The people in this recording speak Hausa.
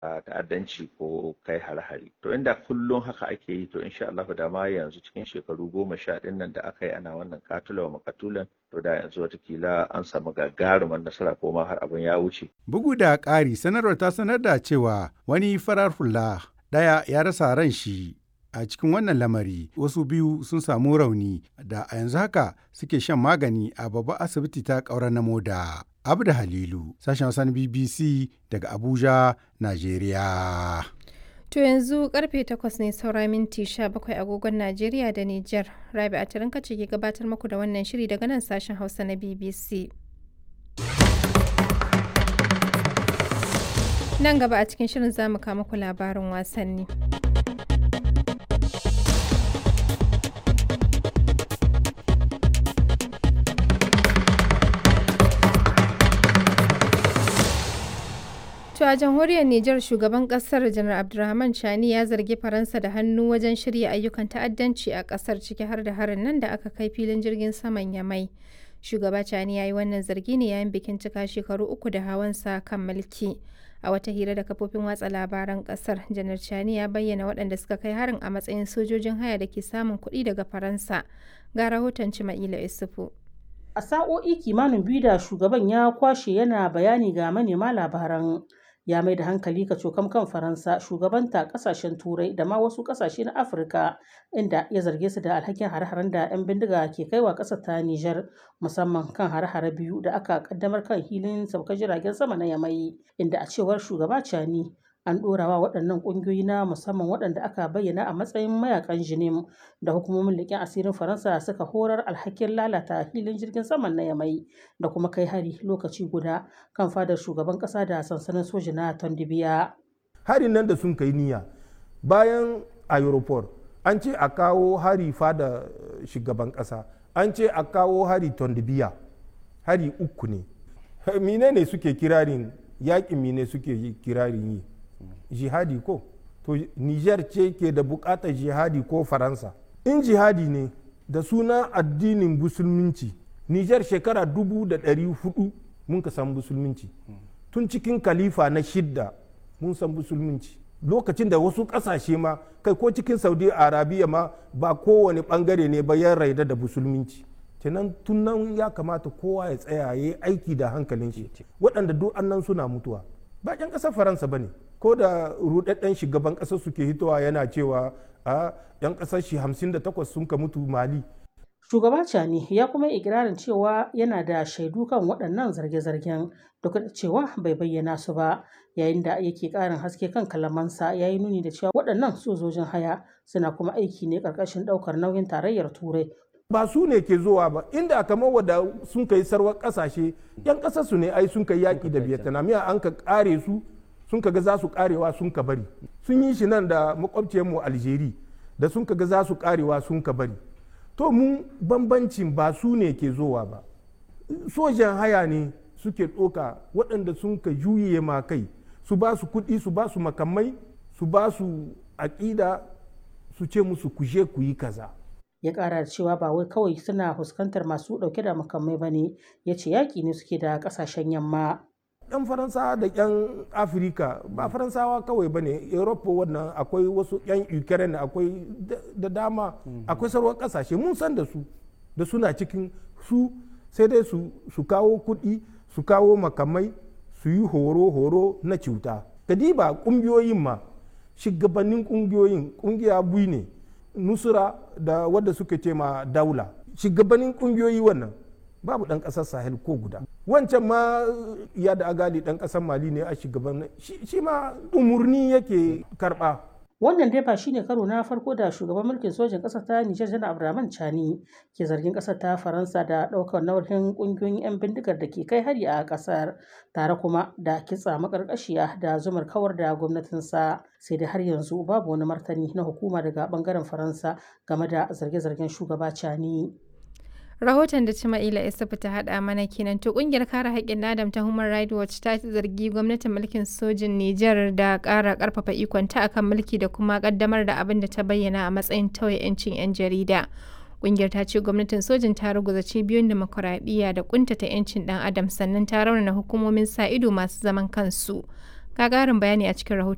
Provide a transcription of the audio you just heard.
ta'addanci ko kai hare-hare to inda kullum haka ake yi to insha Allah da ma yanzu cikin shekaru goma sha ɗin nan da aka yi ana wannan katula wa makatulan to da yanzu watakila an samu gagarumar nasara ko ma har abin ya wuce. Bugu da ƙari sanarwar ta sanar da cewa wani farar hula ɗaya ya rasa ran shi a cikin wannan lamari wasu biyu sun samu rauni da a yanzu haka suke shan magani a babbar asibiti ta ƙaurar na moda. Abda Halilu, sashen Hausan BBC daga Abuja, Najeriya. To yanzu karfe 8 ne saura minti 17 agogon Najeriya da Nijar. Rabi a tarin ce ke gabatar muku da wannan shiri daga nan sashen Hausa na BBC. Nan gaba a cikin shirin za mu kama ku labarin wasanni. To a jamhuriyar Nijar shugaban kasar Janar Abdulrahman Chani ya zargi Faransa da hannu wajen shirya ayyukan ta'addanci a kasar ciki har da harin nan da aka kai filin jirgin saman Yamai. Shugaba Chani ya yi wannan zargi ne yayin bikin cika shekaru uku da hawansa kan mulki. A wata hira da kafofin watsa labaran kasar, Janar Chani ya bayyana waɗanda suka kai harin a matsayin sojojin haya da ke samun kuɗi daga Faransa. Ga rahoton Cima'ila Isufu. A sa'o'i kimanin biyu da shugaban ya kwashe yana bayani ga manema labaran ya mai da hankali ka cokam kan faransa shugabanta kasashen turai da ma wasu kasashe na afirka inda ya zarge su da alhakin hare-haren da 'yan bindiga ke kaiwa ƙasar ta nijar musamman kan hare-hare biyu da aka kaddamar kan hilin saukar jiragen sama na yamai inda a cewar shugaba cani an ɗorawa waɗannan ƙungiyoyi na musamman waɗanda aka bayyana a matsayin mayakan jinim da hukumomin leƙen asirin faransa suka horar alhakin lalata filin jirgin saman na yamai da kuma kai hari lokaci guda kan fadar shugaban ƙasa da sansanin soji na tondibiya harin nan da sun kai niyya bayan aeroport an ce a kawo hari fada shugaban ƙasa an ce a kawo hari tondibiya hari uku ne mine ne suke kirarin yaƙin mine suke kirarin yi jihadi ko to niger ce ke da bukatar jihadi ko faransa in jihadi ne da suna addinin musulminci niger shekara dubu da ɗari hudu mun ka san musulminci tun cikin kalifa na shidda mun san musulminci lokacin da wasu ƙasashe ma kai ko cikin saudi arabiya ma ba kowane ɓangare ne ba ya raida da musulminci kenan tun nan ya kamata kowa ya tsaya ya yi aiki da hankalin shi waɗanda duk annan suna mutuwa ba 'yan ƙasar faransa ba ne ko da rudadden shugaban ƙasar suke hitowa yana cewa a 'yan ƙasar shi 58 sun ka mutu mali shugaba cani ya kuma ikirarin cewa yana da shaidu kan waɗannan zarge-zargen duk da cewa bai bayyana su ba yayin da yake ƙarin haske kan kalamansa ya yi nuni da cewa waɗannan sojojin haya suna kuma aiki ne ƙarƙashin ɗaukar nauyin tarayyar turai ba su ne ke zuwa ba inda kamar wadda sun kai sarwar ƙasashe 'yan ƙasar su ne ai sun kai yaƙi da vietnam ya an ka ƙare su sun kaga za su karewa sun ka bari sun yi shi nan da makwabciyarmu algeri da sun kaga za su karewa sun ka bari to mu bambancin ba su ne ke zowa ba sojan haya ne suke ɗoka waɗanda sun ka juye ma kai su ba su kuɗi su ba su makamai su ba su aƙida su ce musu kuje ku yi kaza ya ƙara da cewa ba wai kawai suna fuskantar masu ɗauke da makamai ba ne ya ce yaƙi ne suke da ƙasashen yamma 'yan faransawa da 'yan afirka ba faransawa kawai ba ne europa wannan akwai wasu 'yan ukraine akwai da dama akwai sarwar kasashe mun san da su da suna cikin su sai dai su kawo kuɗi su kawo makamai su yi horo-horo na cuta kadiba ƙungiyoyin ma shugabannin ƙungiyoyin ƙungiya bui ne nusura da wadda suka ce ma daula shugabannin ƙungiyoyi wannan babu ɗan ƙasar sahel ko guda wancan ma ya da agali ɗan ƙasar mali ne a shugaban shi ma umurni yake karɓa wannan dai ba shine karo na farko da shugaban mulkin sojin ƙasar ta nijar janar abdulrahman chani ke zargin ƙasar ta faransa da ɗaukar nauyin ƙungiyoyin 'yan bindigar da ke kai hari a ƙasar tare kuma da kitsa maƙarƙashiya da zumar kawar da gwamnatinsa sai dai har yanzu babu wani martani na hukuma daga ɓangaren faransa game da zarge-zargen shugaba chani rahoton da Cima'ila Isufu ta haɗa mana kenan to ƙungiyar kare haƙƙin adam ta Human Rights Watch ta zargi gwamnatin mulkin sojin Nijar da ƙara ƙarfafa ikonta akan mulki da kuma ƙaddamar da abin da ta bayyana a matsayin tauye 'yancin 'yan jarida. Ƙungiyar ta ce gwamnatin sojin ta ruguza cibiyoyin demokuraɗiyya da ƙuntata 'yancin ɗan adam sannan ta raunana hukumomin sa ido masu zaman kansu. Ga ƙarin bayani a cikin rahoton